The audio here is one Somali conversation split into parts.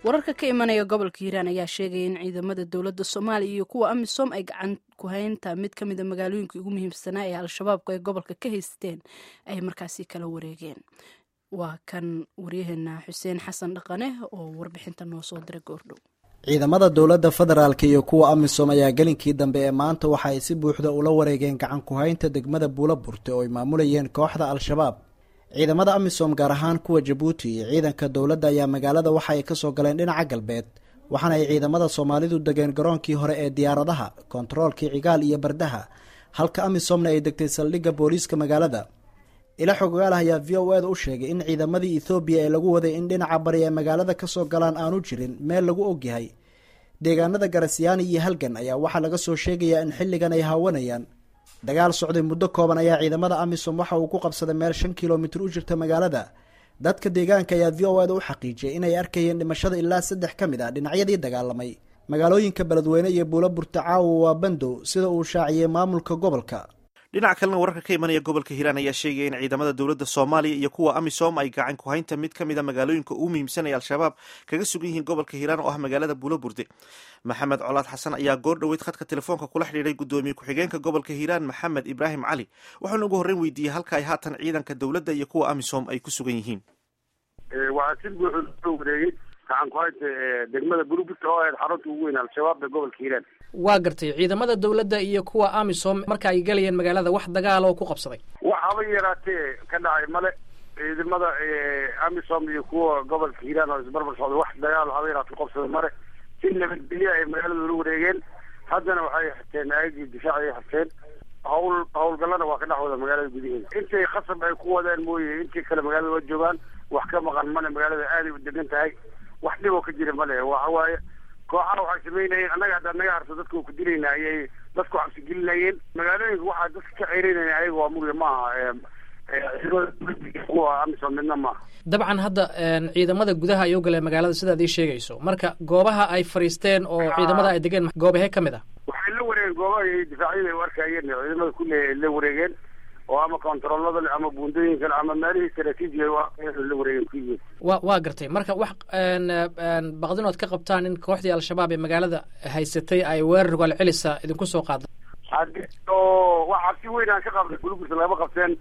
wararka ka imanaya gobolka hiiraan ayaa sheegaya in ciidamada dowladda soomaaliya iyo kuwa amisom ay gacan ku haynta mid ka mida magaalooyinka ugu muhiimsanaa ee al-shabaabku ay gobolka ka haysteen ay markaasi kala wareegeen waa kan waryaheena xuseen xasan dhaqane oo warbixinta noo soo diray goordhow ciidamada dowladda federaalk iyo kuwa amisom ayaa gelinkii dambe ee maanta waxa ay si buuxda ula wareegeen gacan ku-haynta degmada buula burte oo ay maamulayeen kooxda al-shabaab ciidamada amisom gaar ahaan kuwa jabuuti iyo ciidanka dowladda ayaa magaalada waxa ay kasoo galeen dhinaca galbeed waxaana ay ciidamada soomaalidu degeen garoonkii hore ee diyaaradaha kontaroolkii cigaal iyo bardaha halka amisomna ay degtay saldhigga booliiska magaalada ila xogaal ayaa v o eda u sheegay in ciidamadii ethoobiya ee lagu waday in dhinaca bari ee magaalada kasoo galaan aanu jirin meel lagu ogyahay deegaanada garasyaani iyo halgan ayaa waxaa laga soo sheegayaa in xilligan ay haawanayaan dagaal socday muddo kooban ayaa ciidamada amisom waxa uu ku qabsaday meel shan kilomitir u jirta magaalada dadka deegaanka ayaa v o eda u xaqiijiyay inay arkayeen dhimashada ilaa saddex ka mid ah dhinacyadii dagaalamay magaalooyinka beledweyne iyo buulo burta caawa waa bandow sida uu shaaciyey maamulka gobolka dhinaca kalena wararka ka imanaya gobolka hiiraan ayaa sheegaya in ciidamada dowladda soomaaliya iyo kuwa amisom ay gacan ku-haynta mid ka mida magaalooyinka ugu muhiimsan ee al-shabaab kaga sugan yihiin gobolka hiiraan oo ah magaalada buulo burde maxamed colaad xasan ayaa goor dhoweyd khadka telefoonka kula xidhiiray guddoomiye ku-xigeenka gobolka hiiraan maxamed ibraahim cali waxaana ugu horreyn weydiiyey halka ay haatan ciidanka dowladda iyo kuwa amisom ay ku sugan yihiin waxaa si buuxu loo wareegay gacan ku-haynta degmada buulo burte oo ahayd xarunta ugu weyn al-shabaab ee gobolka hiiraan waa gartay ciidamada dowladda iyo kuwa amisom marka ay galayeen magaalada wax dagaal oo ku qabsaday wax haba yaraatee ka dhacay male ciidamada amisom iyo kuwa gobolka hiiraan oo isbarbar socda wax dagaal haba yaraatee qabsaday male si nabadgelya ay magaalada ula wareegeen haddana waxay xirteen aagii difaac ay xirteen hawl hawlgallana waa ka dhex wada magaalada gudaheeda intay khasab ay ku wadaan mooye intii kale magaalada waa joogaan wax ka maqan male magaalada aaday u degan tahay wax dhib oo ka jira male waxa waaye kooxaha waxay samaynayeen annaga haddaad naga harto dadka ku dilayna ayay dadku cabsi gelinayeen magaalooyinka waxaa dadka ka ceyrinaya ayaga waa muge maaha kuwa amisom midna maaha dabcan hadda ciidamada gudaha ay u galeen magaalada sidaad ii sheegayso marka goobaha ay fadhiisteen oo ciidamada ay degeen goobahee ka mid ah waxay la wareegeen goobaha iyo difaacyada ay u arkayeen ciidamada kulle ay la wareegeen oo ama kontaroolada leh ama buundooyinka leh ama meelihii istaraatiiji ay u arkayeen la wareegeen ku yihiin wa waa gartay marka wax baqdinood ka qabtaan in kooxdii al-shabaab ee magaalada haysatay ay weerar gool celisa idinku soo qaada oo wax cabsi weyn aan ka qabnay guluburta lagama qabteen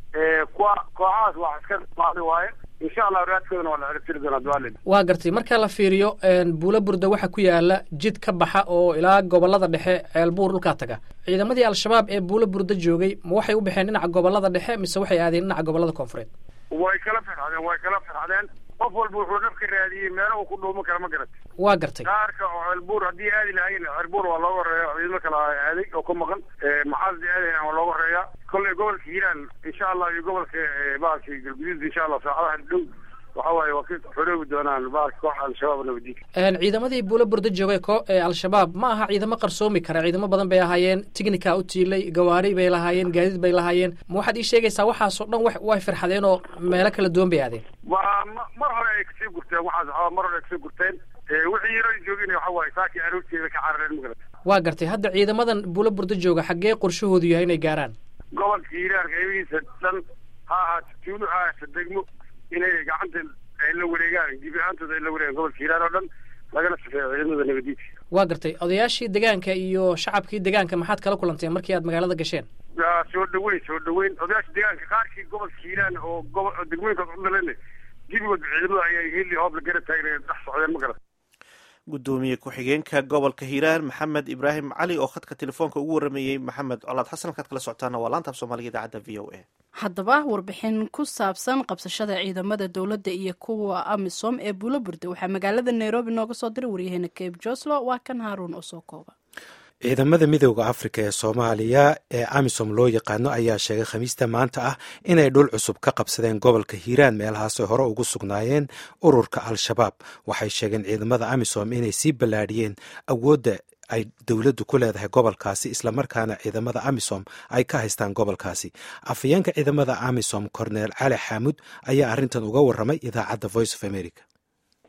kuwa kooxahaas waa iska dhamaada waaye insha allah raadkoodana waa la ciribtiri doonaa dualid waa gartay marka la fiiriyo buulo burda waxaa ku yaala jid ka baxa oo ilaa gobolada dhexe ceelbuur dhulkaa taga ciidamadii al-shabaab ee buulo burda joogay ma waxay u baxeen dhinaca gobolada dhexe mise waxay aadeen dhinaca gobolada koonfureed way kala firxadeen way kala firxadeen qof walba wuxuu nafka raadiyey meelo uu ku dhuuman kara ma garatay waa gartay qaarka oo ceelbuur haddii aadi lahayen ceelbuur waa looga horeeya ciidamo kala aaday oo ka maqan maxaad aadayn waa looga horeeya kolley gobolka hiiraan insha allah iyo gobolka bahalka galguduud insha allah saacadaha dhow waxa waaye waa ka xoroobi doonaan bahalka kooxa al-shabaab nabadiinka ciidamadii buulo burda joogay ko ee al-shabaab ma aha ciidamo qarsoomi kara ciidamo badan bay ahaayeen tignika u tiilay gawaari bay lahaayeen gaadiid bay lahaayeen ma waxaad ii sheegaysaa waxaasoo dhan wa way firxadeen oo meelo kala duwan bay aadeen waa mar hore ay kasii gurteen waxaas mar hore ay kasii gurteen wixii yaro joogin waxa waaye saakii aroorteeda ka carareen magarata waa gartay hadda ciidamadan buulo burda jooga xaggee qorshahoodu yahay inay gaaraan gobolka hiiraan qeybihiisa dhan ha ahaato tuulo ha ahaato degmo inay gacanta ay la wareegaan gebi ahaantooda ay la wareegaan gobolka hiiraan oo dhan lagana safeeyo ciidamada nabadiinta waa gartay odayaashii degaanka iyo shacabkii degaanka maxaad kala kulanteen markii aad magaalada gasheen soo dhaweyn soo dhaweyn odayaasha degaanka qaarkii gobolka hiiraan oo gobo degmooyinkaas u dhalan gebigood ciidamada ayay heli hoob la gara taagna dhex socdeen ma garat guddoomiye ku-xigeenka gobolka hiiraan maxamed ibraahim cali oo khadka telefoonka ugu warameeyey maxamed colaad xasan halkaad kala socotaana waa laantaaf soomaaliga idaacadda v o a haddaba warbixin ku saabsan qabsashada ciidamada dowladda iyo kuwa amisom ee buulo burda waxaa magaalada nairobi nooga soo diray waryaheena cabe joslo waa kan haaruun oo soo kooba ciidamada midooda afrika ee soomaaliya ee amisom loo yaqaano ayaa sheegay khamiista maanta ah inay dhul cusub ka qabsadeen gobolka hiiraan meelahaasoo hore ugu sugnaayeen ururka al-shabaab waxay sheegeen ciidamada amisom inay sii ballaadhiyeen awoodda ay dowladdu ku leedahay gobolkaasi islamarkaana ciidamada amisom ay ka haystaan gobolkaasi afhayeenka ciidamada amisom corneel cali xaamud ayaa arrintan uga warramay idaacadda voice of america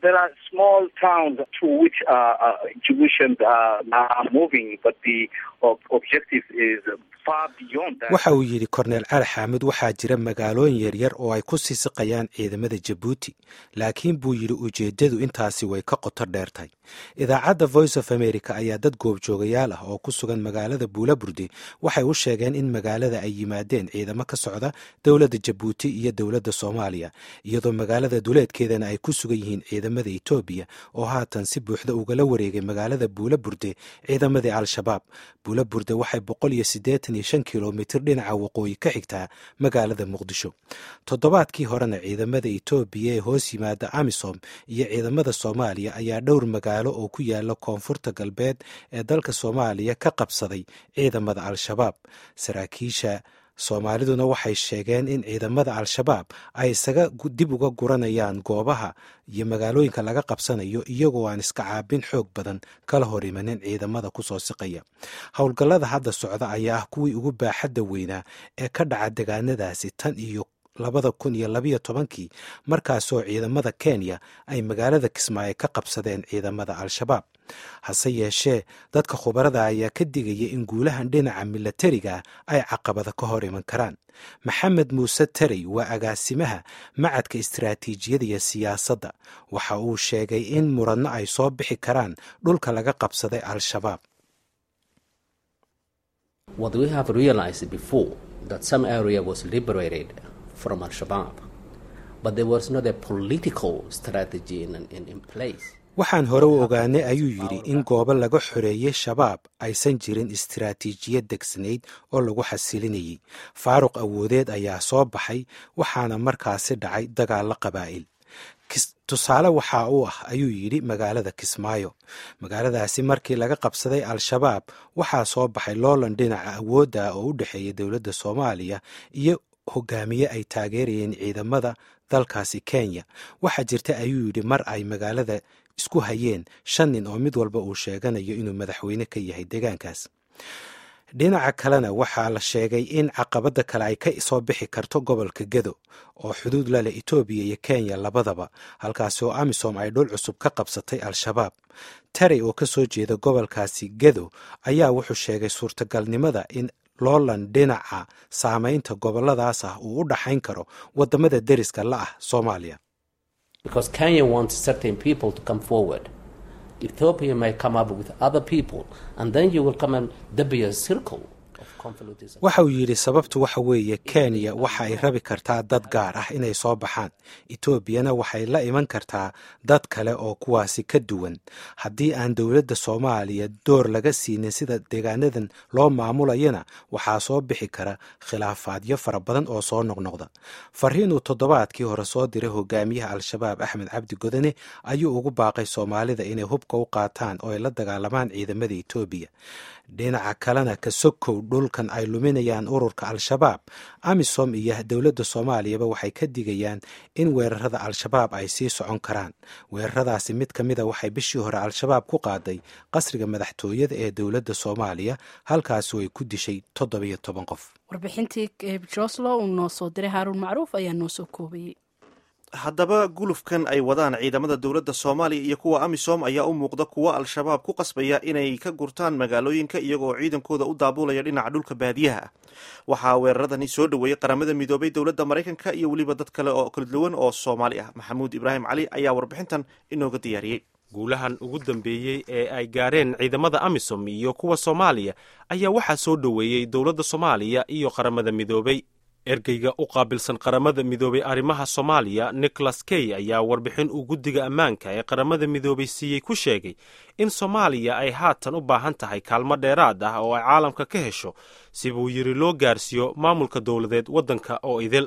there are small towns to which uh, uh, Jewishians uh, are moving, but the ob- objective is far beyond that. waxa uu yidhi korneel cali xaamud waxaa jira magaalooyin yaryar oo ay ku sii siqayaan ciidamada jabuuti laakiin buu yidhi ujeeddadu intaasi way ka qoto dheertay idaacadda voice of america ayaa dad goobjoogayaal ah oo ku sugan magaalada buulaburde waxay u sheegeen in magaalada ay yimaadeen ciidamo ka socda dowladda jabuuti iyo dowladda soomaaliya iyadoo magaalada duleedkeedana ay ku sugan yihiin ciidamada etoobiya oo haatan si buuxda ugala wareegay magaalada buulaburde ciidamadii al-shabaab buulaburde waxay boqol iyo siddeetan iyo shan kilomitir dhinaca waqooyi ka xigtaa magaalada muqdisho toddobaadkii horena ciidamada etoobiya ee hoos yimaada amisom iyo ciidamada soomaaliya ayaa dhowr magaalo oo ku yaala koonfurta galbeed ee dalka soomaaliya ka qabsaday ciidamada al-shabaab saraakiisha soomaaliduna waxay sheegeen in ciidamada al-shabaab ay isaga dib uga guranayaan goobaha iyo magaalooyinka laga qabsanayo iyagoo aan iska caabin xoog badan kala hor imanin ciidamada kusoo siqaya howlgallada hadda socda ayaa ah kuwii ugu baaxadda weynaa ee ka dhaca degaanadaasi tan iyo labada kun iyo labayo tobankii markaasoo ciidamada kenya ay magaalada kismaayo ka qabsadeen ciidamada al-shabaab hase yeeshee dadka khubarada ayaa ka digaya in guulahan dhinaca milatariga ay caqabada ka hor iman karaan maxamed muuse tarey waa agaasimaha macadka istiraatiijiyada iyo siyaasadda waxa uu sheegay in muradno ay soo bixi karaan dhulka laga qabsaday al-shabaab What we have realized before that some area was liberated from Al Shabaab, but there was not a political strategy in, in, in place. waxaan hore u ogaanay ayuu yidhi in goobo laga xoreeyey shabaab aysan jirin istiraatiijiyad degsanayd oo lagu xasilinayay faaruq awoodeed ayaa soo baxay waxaana markaasi dhacay dagaallo qabaa'il tusaale waxaa u ah ayuu yidhi magaalada kismaayo magaaladaasi markii laga qabsaday al-shabaab waxaa soo baxay loolan dhinaca awoodda oo u dhexeeya dowladda soomaaliya iyo hogaamiye ay taageerayeen ciidamada dalkaasi kenya waxaa jirta ayuu yidhi mar ay magaalada isku hayeen shan nin oo mid walba uu sheeganayo inuu madaxweyne ka yahay deegaankaas dhinaca kalena waxaa la sheegay in caqabadda kale ay ka soo bixi karto gobolka gedo oo xuduud la leh etoobiya iyo kenya labadaba halkaasi oo amisom ay dhul cusub ka qabsatay al-shabaab tarey oo ka soo jeeda gobolkaasi gedo ayaa wuxuu sheegay suurtagalnimada in loolan dhinaca saamaynta goboladaas ah uu u dhaxayn karo waddamada deriska la ah soomaaliya Because Kenya wants certain people to come forward. Ethiopia may come up with other people, and then you will come and there be a circle of conflict. waxa uu yidhi sababtu waxa weeye kenya waxa ay rabi kartaa dad gaar ah inay soo baxaan etoobiyana waxay la iman kartaa dad kale oo kuwaasi ka duwan haddii aan dowladda soomaaliya door laga siinin sida deegaanadan loo maamulayana waxaa soo bixi kara khilaafaadyo fara badan oo soo noqnoqda fariin uu toddobaadkii hore soo diray hogaamiyaha al-shabaab axmed cabdi godane ayuu ugu baaqay soomaalida inay hubka u qaataan oo ay la dagaalamaan ciidamada etoobiya dhinaca kalena ka sokow dhulkan ay luminayaan ururka al-shabaab amisom iyo dowladda soomaaliyaba waxay ka digayaan in weerarada al-shabaab ay sii socon karaan weeraradaasi mid ka mida waxay bishii hore al-shabaab ku qaaday qasriga madaxtooyada ee dowladda soomaaliya halkaasoo ay ku dishay toddobiyo toban qof warbixintii joslo uu noo soo diray haaruun macruuf ayaa noo soo koobayey haddaba gulufkan ay wadaan ciidamada dowladda soomaaliya iyo kuwa amisom ayaa u muuqda kuwa al-shabaab ku qasbaya inay ka gurtaan magaalooyinka iyagoo ciidankooda u daabulaya dhinaca dhulka baadiyaha ah waxaa weeraradani soo dhoweeyey qaramada midoobay dowladda maraykanka iyo weliba dad kale oo kala duwan oo soomaali ah maxamuud ibraahim cali ayaa warbixintan inooga diyaariyey guulahan ugu dambeeyey ee ay gaareen ciidamada amisom iyo kuwa soomaaliya ayaa waxaa soo dhoweeyey dowladda soomaaliya iyo qaramada midoobay ergeyga u qaabilsan qaramada midoobay arrimaha soomaaliya nicholas key ayaa warbixin uu guddiga ammaanka ee qaramada midoobay siiyey ku sheegay in soomaaliya ay haatan u baahan tahay kaalmo dheeraad ah oo ay caalamka ka hesho si buu yidhi loo gaarsiiyo maamulka dowladeed waddanka oo idil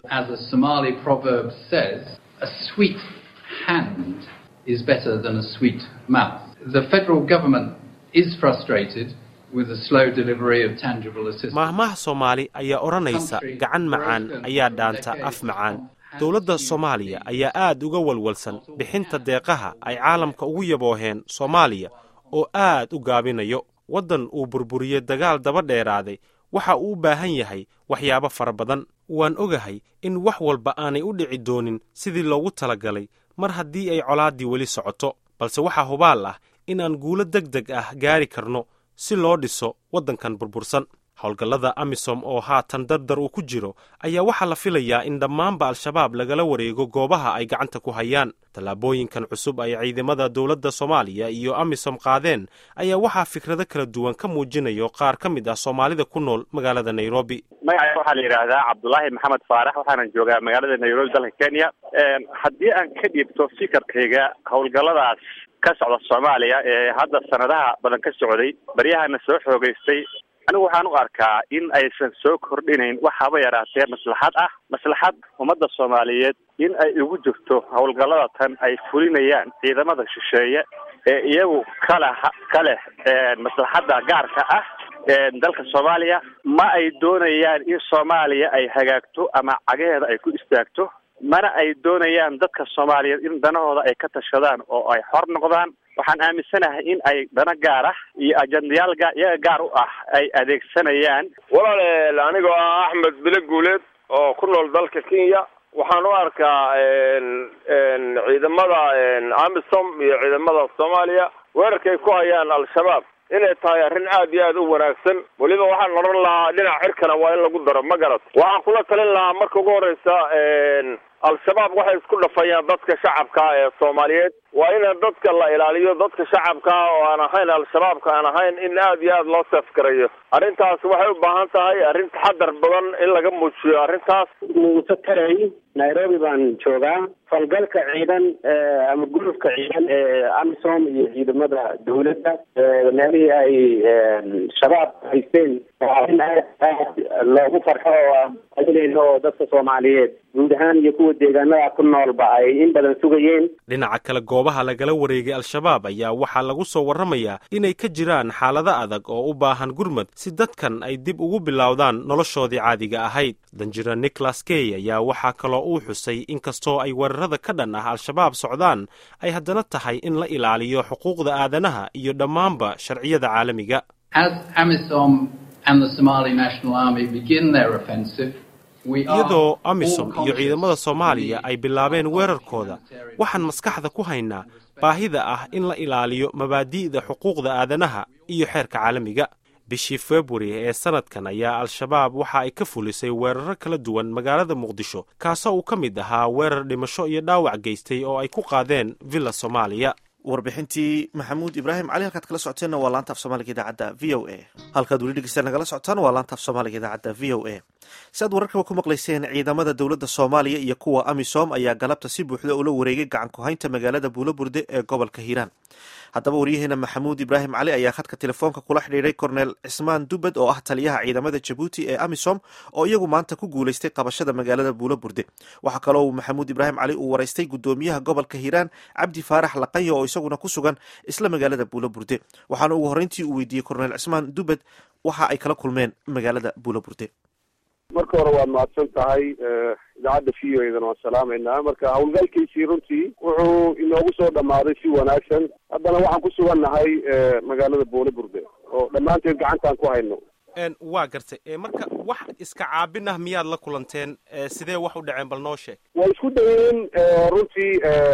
maahmaha soomaali ayaa odhanaysa gacan macaan ayaa dhaanta af macaan dowladda soomaaliya ayaa aad uga walwalsan bixinta deeqaha ay caalamka ugu yabooheen soomaaliya oo aad u gaabinayo waddan uu burburiyey dagaal daba dheeraaday waxa uu u baahan yahay waxyaabo fara badan waan ogahay in wax walba aanay u dhici doonin sidii loogu talagalay mar haddii ay colaaddii weli socoto balse waxaa hubaal ah in aan guulo deg deg ah gaari karno si loo dhiso waddankan burbursan howlgallada amisom oo haatan dardar uu ku jiro ayaa waxaa la filayaa in dhammaanba al-shabaab lagala wareego goobaha ay gacanta ku hayaan tallaabooyinkan cusub ay ciidamada dowladda soomaaliya iyo amisom qaadeen ayaa waxaa fikrado kala duwan ka muujinayo qaar ka mid ah soomaalida ku nool magaalada nairobi magaca waxaa la yidhaahdaa cabdulaahi maxamed faarax waxaanan joogaa magaalada nairobi dalka kenya haddii aan ka dhiibto fikirkayga howlgalladaas ka socda soomaaliya ee hadda sanadaha badan ka socday baryahana soo xoogeystay anigu waxaan u arkaa in aysan soo kordhinayn wax haba yaraatee maslaxad ah maslaxad ummadda soomaaliyeed in ay ugu jirto howlgallada tan ay fulinayaan ciidamada shisheeye ee iyagu kale ka leh maslaxadda gaarka ah dalka soomaaliya ma ay doonayaan in soomaaliya ay hagaagto ama cagaheeda ay ku istaagto mana ay doonayaan dadka soomaaliyeed in danahooda ay ka tashadaan oo ay xor noqdaan waxaan aaminsanahay in ay dana gaar ah iyo ajandayaal ga iyaga gaar u ah ay adeegsanayaan walaal anigoo ah axmed bile guuleed oo ku nool dalka kenya waxaan u arkaa ciidamada amisom iyo ciidamada soomaaliya weerarkay ku hayaan al-shabaab inay tahay arrin aad iyo aad u wanaagsan weliba waxaan odhan lahaa dhinac cirkana waa in lagu daro ma garat waxaan kula talin lahaa marka ugu horeysa al-shabaab waxay isku dhafayaan dadka shacabka ee soomaaliyeed waa in dadka la ilaaliyo dadka shacabka oo aan ahayn al-shabaabka aan ahayn in aad iyo aad loo seefgarayo arrintaas waxay u baahan tahay arrin taxadar badan in laga muujiyo arrintaas muuse taray nairobi baan joogaa falgalka ciidan ama gurufka ciidan ee amisom iyo ciidamada dawladda meelihii ay shabaab haysteen waa arrin aad aad loogu farxo oo alinayno oo dadka soomaaliyeed guud ahaan iyo kuwa deegaanada ku noolba ay in badan sugayeen dhinaca kale goobaha lagala wareegay al-shabaab ayaa waxaa lagu soo warramayaa inay ka jiraan xaalado adag oo u baahan gurmad si dadkan ay dib ugu bilowdaan noloshoodii caadiga ahayd danjira nicholas key ayaa waxaa kaloo uu xusay in kastoo ay weerarada ka dhan ah al-shabaab socdaan ay haddana tahay in la ilaaliyo xuquuqda aadanaha iyo dhammaanba sharciyada caalamiga iyadoo amisom iyo ciidamada soomaaliya ay bilaabeen weerarkooda waxaan maskaxda ku haynaa baahida ah in la ilaaliyo mabaadi'da xuquuqda aadanaha iyo xeerka caalamiga bishii februari ee sanadkan ayaa al-shabaab waxa ay ka fulisay weeraro kala duwan magaalada muqdisho kaasoo uu ka mid ahaa weerar dhimasho iyo dhaawac geystay oo ay ku qaadeen villa soomaaliya warbixintii maxamuud ibraahim cali halkaad kala socoteenna waa laanta af soomaaliga idaacadda v o a halkaad weli dhegeysta nagala socotaan waa laanta af soomaaliga idaacadda v o a si aad wararkaba ku maqlayseen ciidamada dowladda soomaaliya iyo kuwa amisom ayaa galabta si buuxda ula wareegay gacan ku-haynta magaalada buulaburde ee gobolka hiiraan haddaba waryaheena maxamuud ibraahim cali ayaa khadka telefoonka kula xidhiiray korneel cismaan dubed oo ah taliyaha ciidamada jabuuti ee amisom oo iyagu maanta ku guulaystay qabashada magaalada buulaburde waxaa kaloo maxamuud ibraahim cali uu waraystay gudoomiyaha gobolka hiiraan cabdi faarax laqayo oo isaguna ku sugan isla magaalada buulaburde waxaana ugu horreyntii uu weydiiyey korneel cismaan dubed waxa ay kala kulmeen magaalada buulaburde marka hore waad mahadsan tahay idaacadda v o edana waan salaamaynaa marka howlgalkiisii runtii wuxuu inoogu soo dhammaaday si wanaagsan haddana waxaan ku sugannahay magaalada buulaburde oo dhammaanteed gacantaan ku hayno waa gartay marka wax iska caabin ah miyaad la kulanteen sidee wax u dhaceen bal noo sheeg way isku dayeen runtii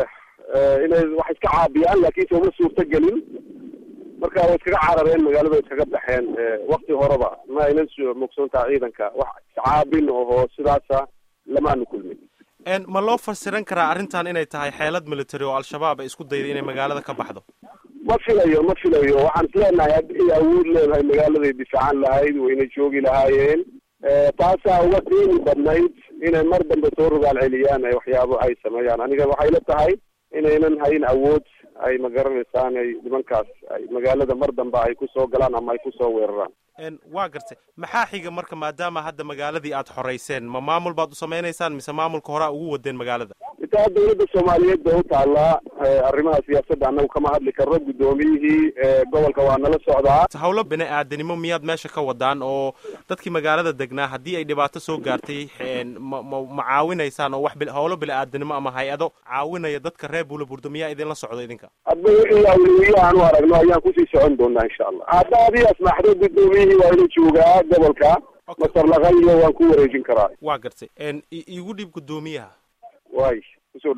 inay wax iska caabiyaan laakiinse uma suurto gelin marka way iskaga carareen magaalada way iskaga baxeen wakti horeba ma aynan mugsoontaha ciidanka wax iscaabin oho sidaasa lamaanu kulmin ma loo fasiran karaa arrintan inay tahay xeelad military oo al-shabaab ay isku dayday inay magaalada ka baxdo ma filayo ma filayo waxaan isleenahay haddii awood leedahay magaaladay difaacan lahayd wayna joogi lahaayeen taasaa uga qiimi badnayd inay mar dambe soo rogaal celiyaan waxyaabo ay sameeyaan aniga waxay la tahay inaynan hayn awood ay ma garanaysaan ay nimankaas ay magaalada mar dambe ay kusoo galaan ama ay kusoo weeraraan waa gartay maxaa xiga marka maadaama hadda magaaladii aad xoreyseen ma maamul baad u samaynaysaan mise maamulka horaa ugu wadeen magaalada intaa dawladda soomaaliyeed ba u taallaa arrimaha siyaasadda annagu kama hadli karno guddoomiyihii gobolka waa nala socdaa howlo bini aadanimo miyaad meesha ka wadaan oo dadkii magaalada degnaa haddii ay dhibaato soo gaartay ma ma ma caawinaysaan oo wax howlo bini aadanimo ama hay-ado caawinaya dadka reer buulaburdo miyaa idinla socdo idinka hadba wixii awliwiye aan u aragno ayaan kusii socon doonaa insha allah hadda adii asmaxdo guddoomiyihii waa ina joogaa gobolka masar laqayo waan ku wareejin karaa waa gartay igu dhiib guddoomiyaha way kusoo dhowow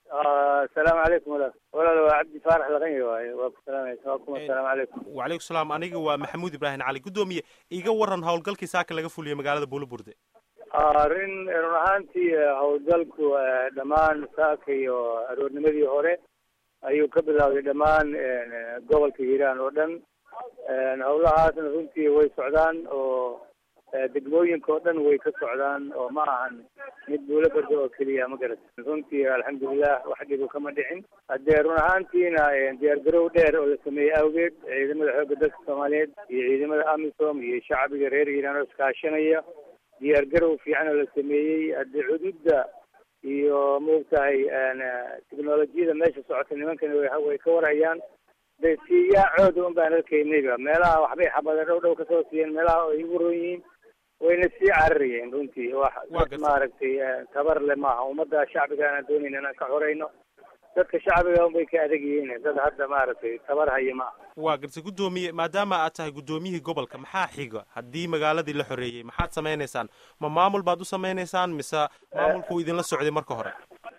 asalaamu calaykum walaal walaal waa cabdi faarax laqanyi waaye waa ku salaamaysa waa kuma asalaamu calaykum wacalaykum salaam aniga waa maxamuud ibraahim cali guddoomiye iga waran howlgalkii saaka laga fuliyey magaalada buulaburde arrin run ahaantii howlgalku dhammaan saaka iyo aroornimadii hore ayuu ka bilowday dhammaan gobolka hiiraan oo dhan howlahaasna runtii way socdaan oo degmooyinka oo dhan way ka socdaan oo ma ahan mid buulo bardo oo keliya ma garat runtii alxamdulilah wax dhibo kama dhicin haddee run ahaantiina diyaargarow dheer oo la sameeyey awgeed ciidamada xoogga dalka soomaaliyeed iyo ciidamada amisom iyo shacbiga reer hiiraan oo iskaashanaya diyaargarow fiican oo la sameeyey haddii xuduudda iyo maogtahay technolojiyada meesha socota nimankana way ka warayaan de siyaacooda un baan arkaynayba meelaha waxbay xabada dhow dhow kasoo siiyeen meelaha ay ugu ron yihiin wayna sii cararayeen runtii wax maaragtay tabar le maaha ummadda shacbiga aan doonayna inaan ka xoreyno dadka shacbiga unbay ka adag yihiin dad hadda maaragtay tabar haya ma aha waa gartay guddoomiye maadaama aad tahay guddoomiyihii gobolka maxaa xiga haddii magaaladii la xoreeyey maxaad samaynaysaan ma maamul baad u samaynaysaan mise maamulku idinla socday marka hore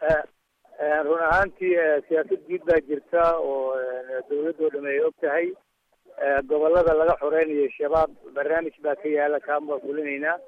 run ahaantii siyaasad guud baa jirta oo dawladoo dham ay og tahay gobolada laga xoreynayo shabaab barnaamij baa ka yaala kaan baa fulinaynaa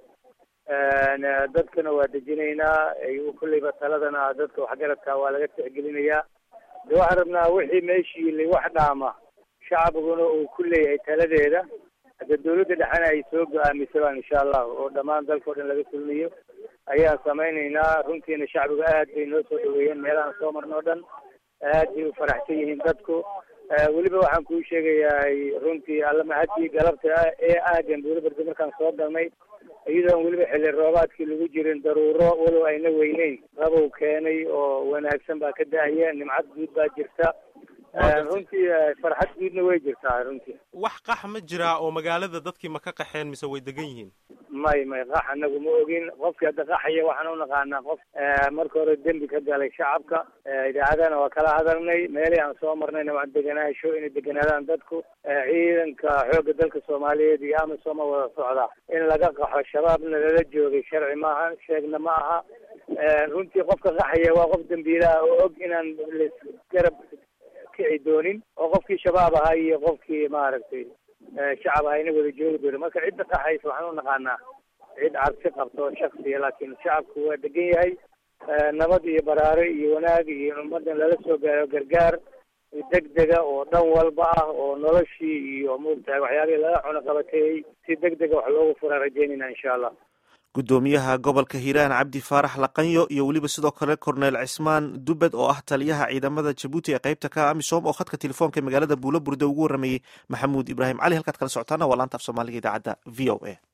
dadkana waa dejinaynaa kulleyba taladana dadka waxgaradka waa laga tixgelinayaa de waxaan rabnaa wixii meeshii la wax dhaama shacbiguna uu ku leeyahay taladeeda hadde dawladda dhexena ay soo go-aamisabaan insha allahu oo dhammaan dalka o dhan laga fulinayo ayaan samaynaynaa runtiina shacbigu aad bay noo soo dhaweeyeen meelahaan soo marno o dhan aad bay u faraxsan yihiin dadku weliba waxaan kuu sheegayaa runtii alla mahadii galabta ee aagan buula barda markaan soo galnay iyadoon weliba xilli roobaadkii lagu jirin daruuro walow ayna weyneyn rabow keenay oo wanaagsan baa ka da-aya nimcad guud baa jirta runtii farxad guudna way jirtaa runtii wax qax ma jiraa oo magaalada dadkii ma ka qaxeen mise way degan yihiin may may qax anagu ma ogin qofkii hadda qaxaya waxaan unaqaanaa qof marka hore dembi ka galay shacabka idaacadana waa kala hadalnay meelihii aan soo marnayna waan deganaasho inay deganaadaan dadku ciidanka xoogga dalka soomaaliyeed iyo amisoma wada socda in laga qaxo shabaabna lala joogay sharci maaha sheegna ma aha runtii qofka qaxaya waa qof dembiilaha oo og inaan lasgarab kici doonin oo qofkii shabaab ahaa iyo qofkii maaragtay shacab ahayna wada joogi doonin marka cidda qaxaysa waxaan unaqaanaa cid cabsi qabto shaksiya laakiin shacabku waa degan yahay nabad iyo baraare iyo wanaag iyo ummadan lala soo gaaro gargaar degdega oo dhan walba ah oo noloshii iyo maogtahay waxyaabihii laga cuno qabateeyey si degdega wax loogu fura rajeynayna insha allah guddoomiyaha gobolka hiiraan cabdi faarax laqanyo iyo weliba sidoo kale korneel cismaan dubed oo ah taliyaha ciidamada jabuuti ee qaybta ka amisom oo khadka telefoonka magaalada buula burde ugu waramayey maxamuud ibraahim cali halkaad kala socotaana waa laanta af soomaaliga idaacadda v o a